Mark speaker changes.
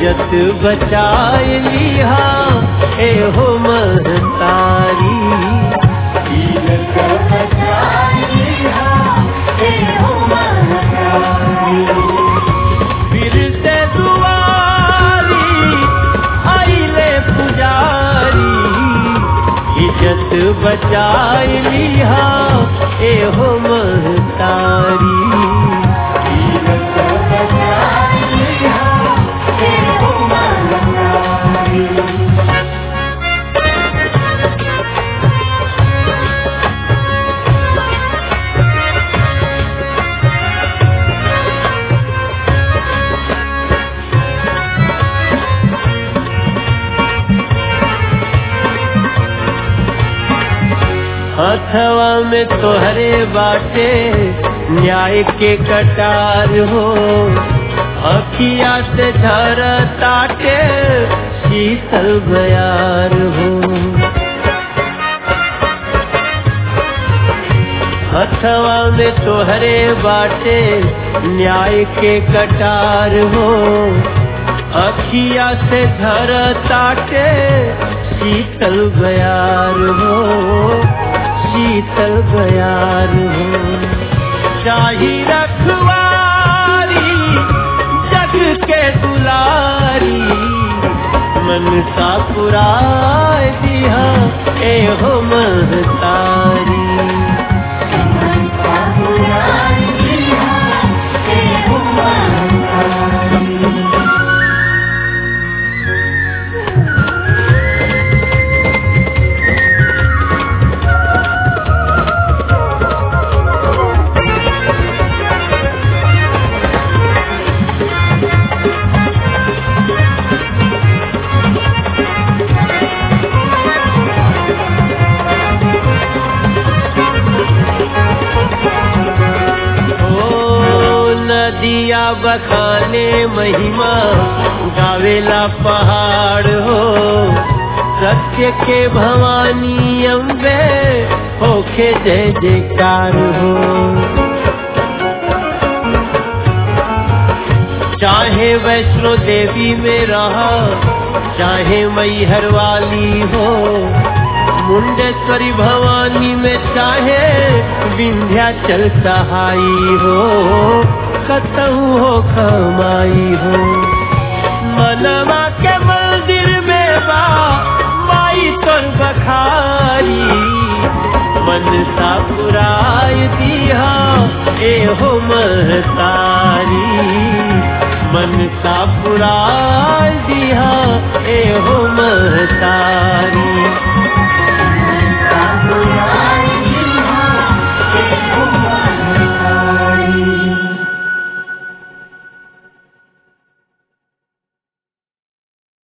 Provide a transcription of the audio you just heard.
Speaker 1: इज्जत बचाए लिहा ए हो महतारी
Speaker 2: इज्जत बचाई लिहा ए हो महतारी
Speaker 1: फिर से दुआरी आइले पुजारी इज्जत बचाए लिहा ए हो महतारी
Speaker 2: इज्जत बचाई लिहा ए हो महतारी
Speaker 1: हथवा में तोहरे बाटे न्याय के कटार हो अखिया से झर ताटे शीतल बयार हो हथवा में तोहरे बाटे न्याय के कटार हो अखिया से झर ताटे शीतल बयार हो शीतल बयार हो शाही रखवारी जग के दुलारी मन सा पुराय दिया ए हो महतारी
Speaker 2: मन का पुराई लिहा ए हो महतारी
Speaker 1: ओ नदिया बखाने महिमा गावेला पहाड़ हो सत्य के भवानी अम्बे होखे जय जयकार हो चाहे वैष्णो देवी में रहा चाहे मैहर वाली हो मुंडेश्वरी भवानी में चाहे विंध्याचल सहाई हो कतहु हो कमाई हो मनवा के मंदिर में बा माई तोर बखारी मन सा पुराय दिया ए हो महतारी मन सा पुराय दिया ए हो महतारी